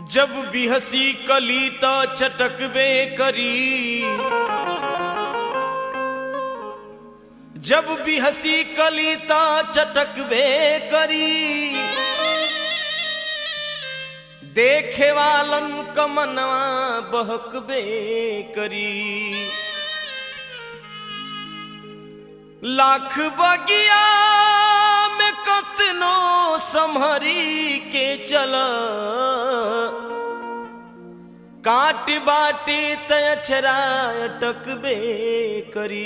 जब भी हंसी कली तो चटकबे करी जब भी हंसी कली तो चटकबे करी देखे वालन कमनवा बहकबे करी लाख बगिया में कतनो संहरी के चल काट बाटे तछरा अटकबे करी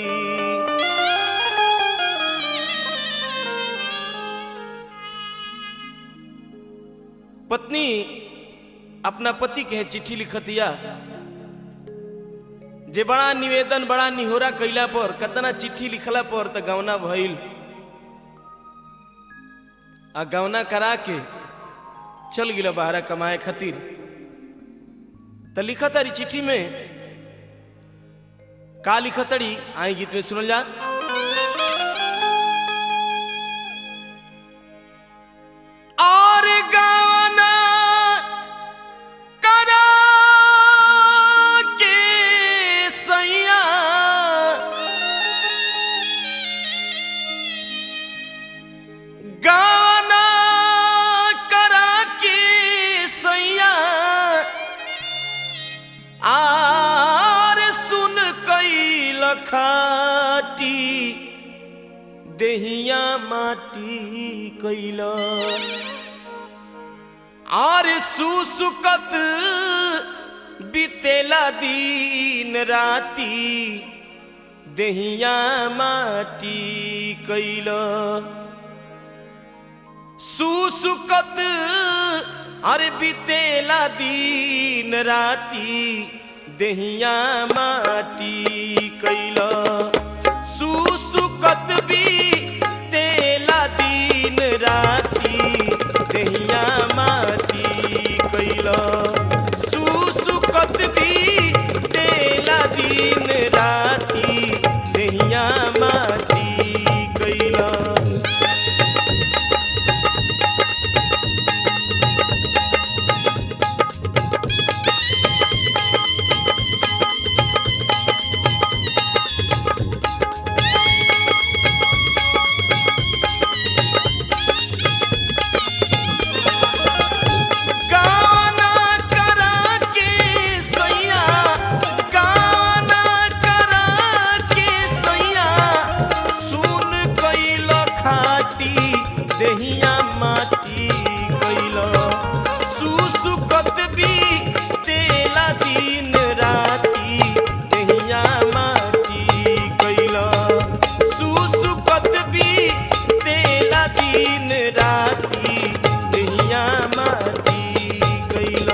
पत्नी अपना पति के चिट्ठी लिखतिया जे बड़ा निवेदन बड़ा निहोरा कैला पर कतना चिट्ठी लिखला पर त गवना भइल आ गवना करा के चल गिला बाहरा कमाए खातिर त लिखा तारी चिट्ठी में का लिखा तड़ी आई गीत में सुनल जा और गवना करा के सैया गवना करा के सैया आर सुन कई लखाटी देहिया माटी कैला आर सुसुकत बीतेला दिन राती देहिया माटी कैल सुसुकत अरे बीतेला दिन राती देहिया माटी कैल सुसुकत भी तेला दिन राती देहिया माटी कैल सुसुकत भी तेला दिन राती देहिया माटी कैल गाना करा के सैया गाना करा के सैया सुन कैल खाटी देहिया माटी कैल सुसुकत भी तेला दिन राती देहिया माटी कैल सुसुकत भी तेला दिन राती देहिया माटी कैल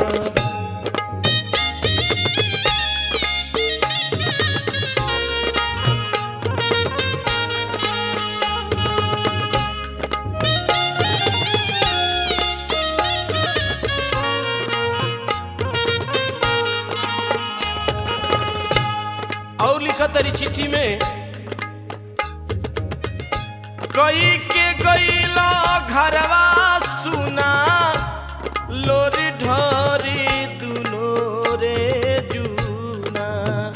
और लिखा तरी चिट्ठी में कई के गईला घरवा सुना लोरी ढोरी दुनो रे जूना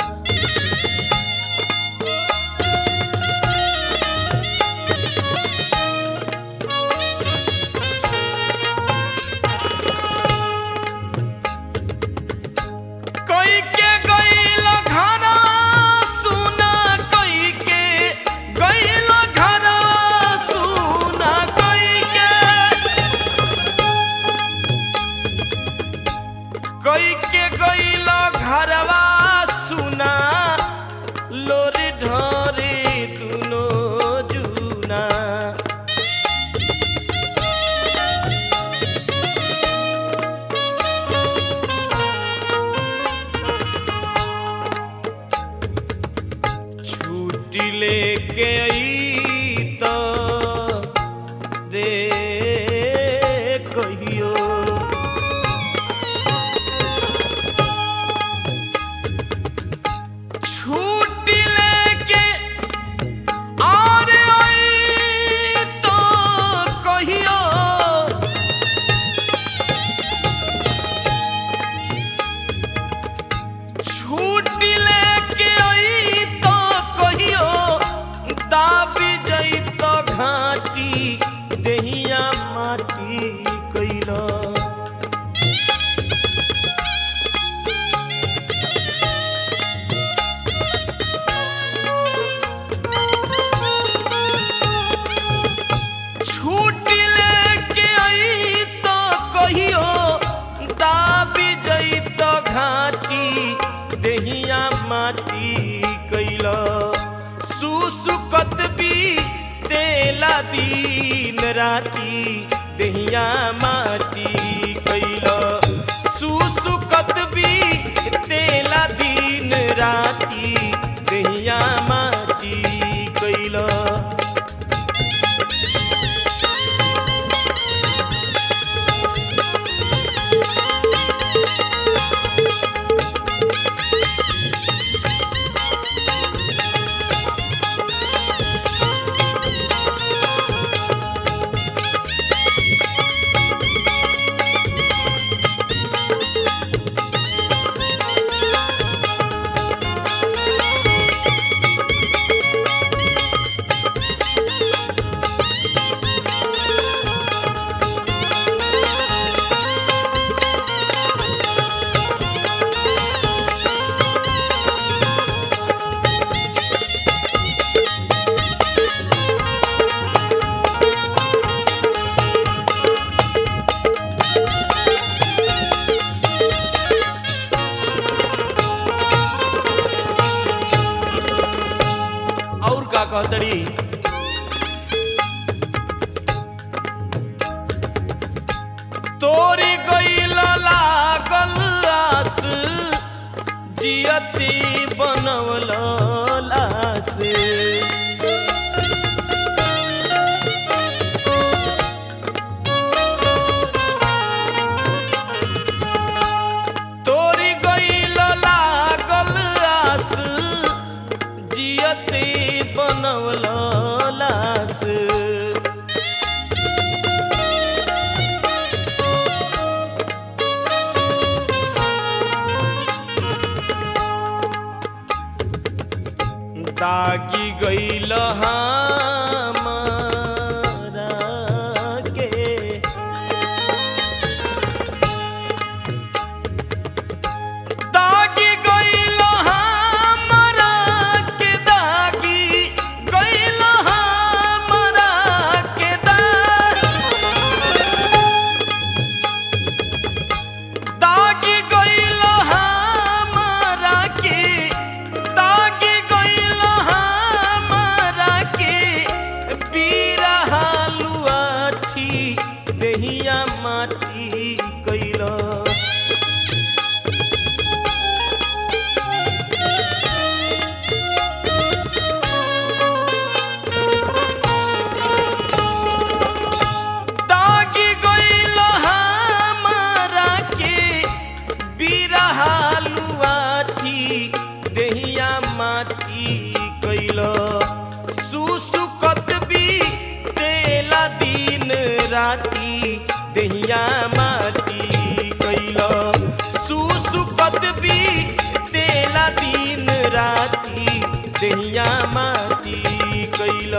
कई के गईला घरवा सुना कई के गईला घरवा सुना कई के कई के गईला घरवा सुना लोरी ढोरी दुनो जूना छुट्टी लेके आई तो रे कहियो छुट्टी लेके और आई तो कहियो सुसुकत भी तेला दीन राती दहिया माटी कैल सुसुकत भी तेला दीन राती दहिया माटी कैल और का कहतड़ी तोरी गईल लागल आस जियती बनवल लास तोरी गईल लागल आस जियते बनवल लास दागी गईल हमारा के दागी गईल हमरा के दागी गईल हमरा के दागी गईल हमरा के दागी गईल हमरा के बीरा हालुआठी देहिया माटी कैला दागी गईल हमरा के बिरहालुआठी देहिया माटी कैल सुसुकत भी तेला दिन राती देहिया माटी कैल सुसुकत भी तेला दिन राती देहिया माटी कैल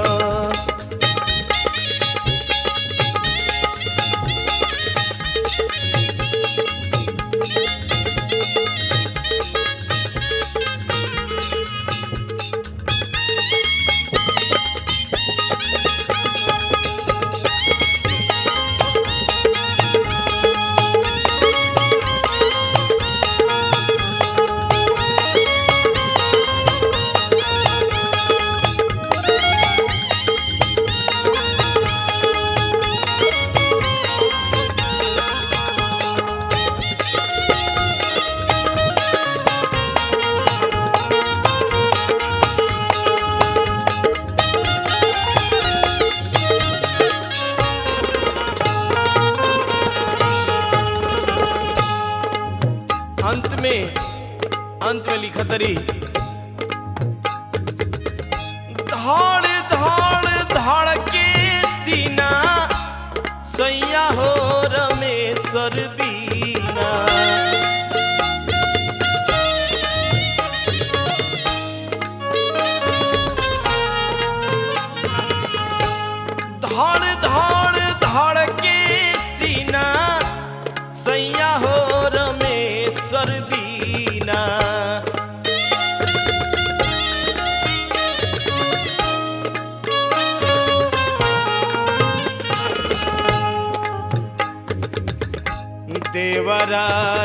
अंत में अंत में लिखत रही धड़ धड़ धड़ के सीना सैया हो रमेश्वर बीना धड़ धड़ धड़ के सीना सैया हो रमेश्वर बीना देवरा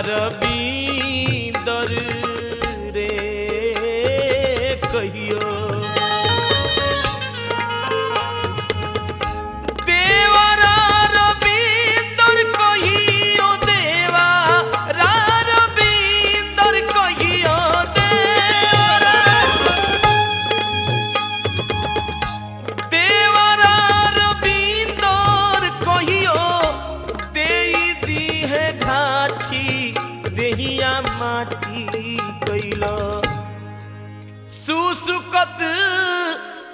रबींदर रे कहियो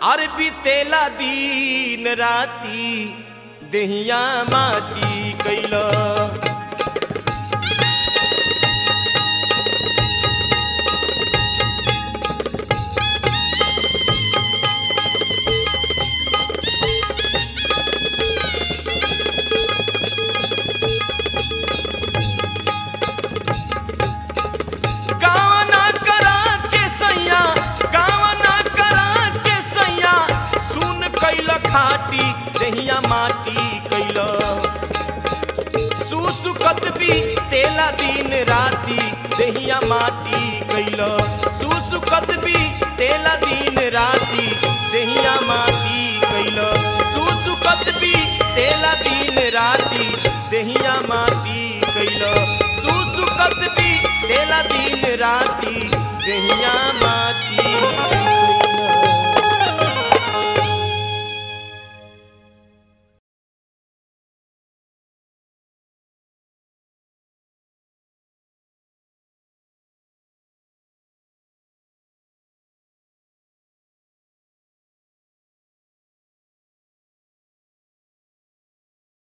अरे बीतेला दिन राती देहिया माटी कैल गावना करा के सैया गावना करा के सैया सुन कैल खाटी देहिया माटी कैल सुसुकत भी तेला दिन राती देहिया माटी कैल सुसुकत भी तेला दिन राती देहिया माटी कैल सुसुकत भी तेला दिन राती देहिया माटी कैल सुसुकत भी तेला दिन राती देहिया माटी